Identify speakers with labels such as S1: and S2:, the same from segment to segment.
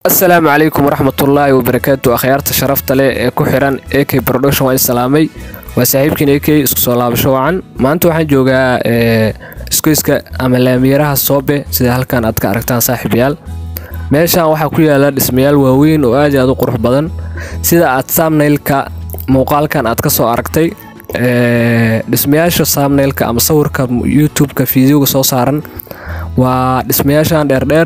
S1: asalaamu calaykum waraxmatullaahi wabarakaatu akhyaarta sharafta leh ee ku xiran ak production waan islaamay waa saaxiibkiin ak isku soo laabasho wacan maanta waxaan joogaa isgoyska ama laamiyaraha soobe sida halkan aad ka aragtaan saaxiibayaal meeshan waxaa ku yaala dhismayaal waaweyn oo aad i aad u qurux badan sida aad saamnaylka muuqaalkan aad ka soo aragtay dhismayaasha saamnaylka ama sawirka youtube-ka fideoga soo saaran waa dhismayaashan dheerdheer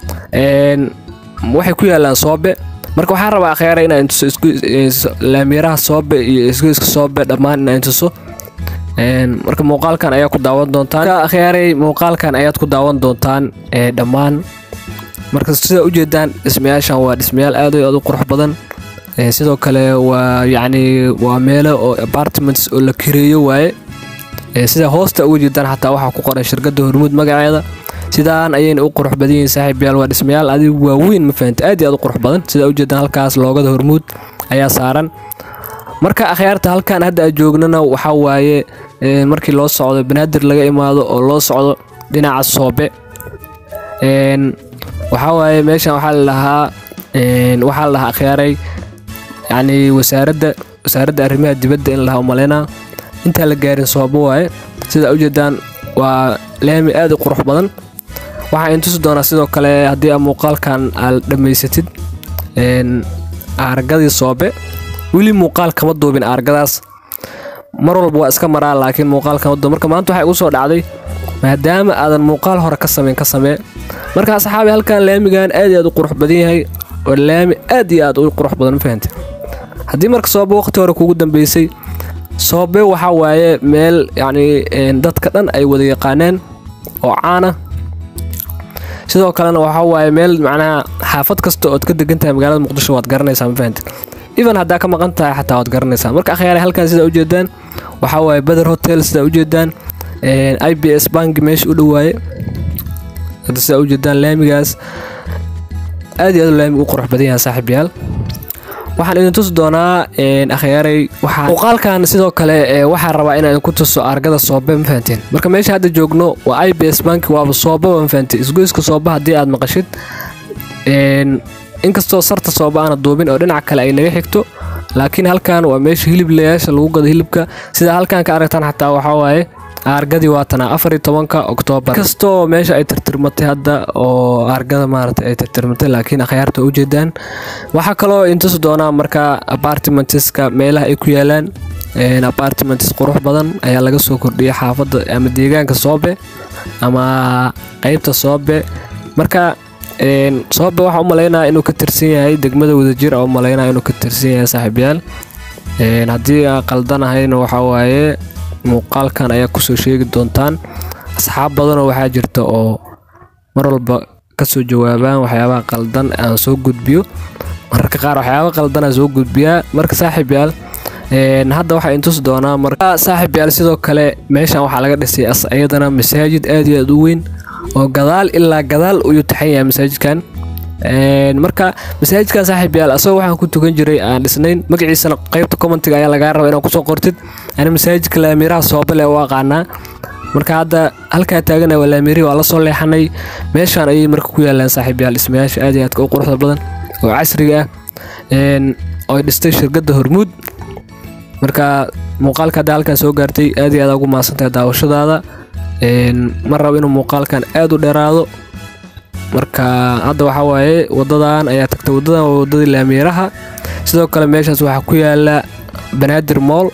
S1: waxay ku yaalaan soobe marka waxaan rabaa akhyaara inaan tuso laamiyaraha soobe iyo isgoyska soobe dhammaan inaan tuso marka muuqaalkan ayaa ku daawan doontaan akhyaaray muuqaalkan ayaad ku daawan doontaan dhammaan marka sida ujeedaan dhismayaashan waa dhismayaal aad aad u qurux badan sidoo kale waa yacni waa meelo oo apartments oo la kireeyo waaye sida hoosta uga jeedaan xataa waxaa ku qoran shirkadda hormuud magaceeda sidaan ayayna u qurux badan yihiin saaxiibayaal waa dhismayaal adigu waaweyn ma fahanta aad iyo aad u qurux badan sida ujeedaan halkaas loogada hormuud ayaa saaran marka akhyaarta halkan hadda aad joognana waxaa waaye markii loo socdo banaadir laga imaado oo loo socdo dhinaca soobe waxaa waaye meeshan waxaa la dhahaa waxaa la dhahaa akhyaaray yacni wasaaradda wasaaradda arrimaha dibadda in lahaa umaleynaa intaan la gaarin soobe waaye sida ujeedaan waa laami aad u qurux badan waxaa in tusi doonaa sidoo kale haddii a muuqaalkan aad dhammaysatid aargadii soobe weli muuqaal kama duubin aargadaas mar walba waa iska maraa laakiin muuqaal kama duub marka maanta waxay igu soo dhacday maadaama aadan muuqaal hore ka samayn ka samee marka asxaabi halkan laamigan aad iyo aad u qurux badan yahay oo laami aad iyo aad u qurux badan ma fahante haddii marka soobe waqti hore kugu dambeysay soobe waxaa waaye meel yacni dadka dhan ay wada yaqaaneen oo caana sidoo kalena waxaa waaye meel macnaha xaafad kasta ood ka degan tahay magaalada muqdisho waad garanaysaa ma fahanti even haddaa ka maqan tahay xataa waad garanaysaa marka akhyaare halkan sidaa ujeedaan waxaa waaye beder hotel sidaa ujeedaan i b s banki meesha u dhowaaye hadda sidaa ujeedaan laamigaas aad iyo aad laami u qurux badan yahay saaxiibayaal waxaan idin tusi doonaa akhyaaray muuqaalkan sidoo kale waxaa rabaa inaan idinku tuso argada soobe ma fahanteen marka meesha hadda joogno waa i b s bank waaba soobaba ma fahanteen isgoyska sooba haddii aad maqashid inkastoo sarta sooba aana duubin oo dhinaca kale ay naga xigto laakiin halkan waa meesha hiliblayaasha lagu gado hilibka sida halkan ka aragtaan xataa waxaa waaye aargadii waatana afariyo tobanka oktoobar inkastoo meesha ay tirtirmatay hadda oo aargada maaragtay ay tirtirmatay laakiin akhyaarta u jeedaan waxaa kaloo intusi doonaa marka apartmentska meelaha ay ku yaalaan apartments qurux badan ayaa laga soo kordhiyay xaafadda ama deegaanka soobe ama qeybta soobe marka soobe waxaa u malaynaya inuu ka tirsan yahay degmada wadajir a u malaynaya inuu ka tirsan yahay saaxiibayaal haddii aan qaldanahayna waxaa waaye muuqaalkan ayaa kusoo sheegi doontaan asxaab badanoo waxaa jirta oo mar walba kasoo jawaabaan waxyaabaha qaldan aan soo gudbiyo mararka qaar waxyaaba qaldan aan soo gudbiyaa marka saaxiib yaal hadda waxaa intusi doonaa marka saaxiib yaal sidoo kale meeshan waxaa laga dhisay iyadana masaajid aad iyo aad u weyn oo gadaal ilaa gadaal uyuu taxan yahay masaajidkan marka masaajidkan saaxiib yaal asagoo waxaan ku tukan jiray aan dhisnayn magaciisana qeybta commentiga ayaa lagaa raba inaan kusoo qortid ani masaajidka laamiraha soobale u aqaanaa marka hadda halkaa taagana waa laamirihi waa la soo leexanay meeshaan ayay marka ku yaalaan saaxiib yaal dhismayaasha aad iyo aadka u quruxda badan oo casriga ah oo dhistay shirkadda hormuud marka muuqaalka hadda halkan soo gaartay aad iyo aad ugu mahadsantahay daawashadaada ma rabo inuu muuqaalkan aad u dheeraado marka hadda waxaa waaye wadadan ayaa tagtay wadadan waa wadadii laamiyaraha sidoo kale meeshaas waxaa ku yaala banaadir mool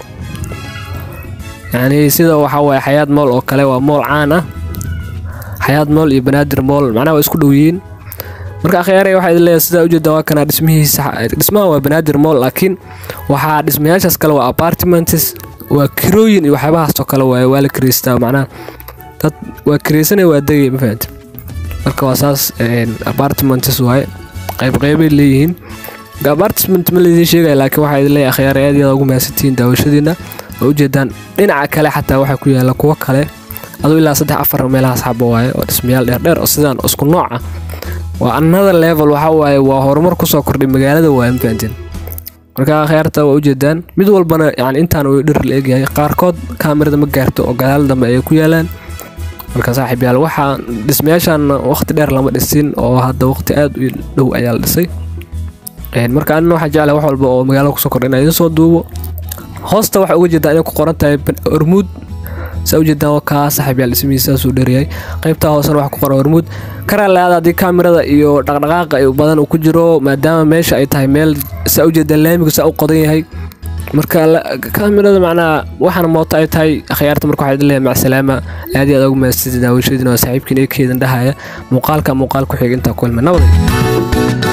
S1: yacni sida waxaa waaye xayaad mool oo kale waa mool caan ah xayaad mool iyo banaadir mool macnaha waa isku dhow yihiin marka akhyaaraya waxaa idin leeyahay sidaa ujeedaan waa kana dhismihiisa dhismaha waa banaadir mool laakiin waxaa dhismayaashaas kale waa apartments waa kirooyin iyo waxyaabahaasoo kale waaye waa la kireystaa macnaha dad waa kireysanaya waa degay ma fahamti marka waa saas apartments waaye qaybqeybay leeyihiin apartment ma laydin sheegaya laakiin waxaa idin leeyahay akhyaar aad iyo aad ugu mahadsantihiin daawashadiina oo ujeedaan dhinaca kale xataa waxaa ku yaala kuwo kale aduu ilaa saddex afar meelahaas xabo waaye oo dhismayaal dheerdheer oo sidaan isku nooc ah waa another level waxaa waaye waa horumar kusoo kordhay magaalada waaye ma fahanteen marka akhyaarta waa ujeedaan mid walbana yani intaan uu dhir la egyahay qaarkood kaamirada ma gaarto oo gadaal dambe ayay ku yaalaan marka saaxiib yaal waxaa dhismayaashan waqti dheer lama dhisin oo hadda waqti aad u dhow ayaa la dhisay marka anina waxaa jeclahay wax walba oo magaalada kusoo kordha inaa idin soo duubo hoosta waxaa uga jeedaa inay ku qoran tahay hormuud saa ujeedaan waa kaa saaxiib yaal dhismihiisa saasuu dheeryahay qaybtaa hoosena waxaa ku qoran hormuud karaalaada haddii kaamirada iyo dhaqdhaqaaqa badan uu ku jiro maadaama meesha ay tahay meel saa ujeedaan laamigu saa u qodan yahay marka kaamirada macnaha waxaana mooto ay tahay akhyaarta marka waxaa idin leeyahay macsalaama aad iyo aad ugu mahadsantied daawashadiina waa saaxiibkiin ee keedan dhahaya muuqaalka muuqaal ku xiga intaa ku helma nabaday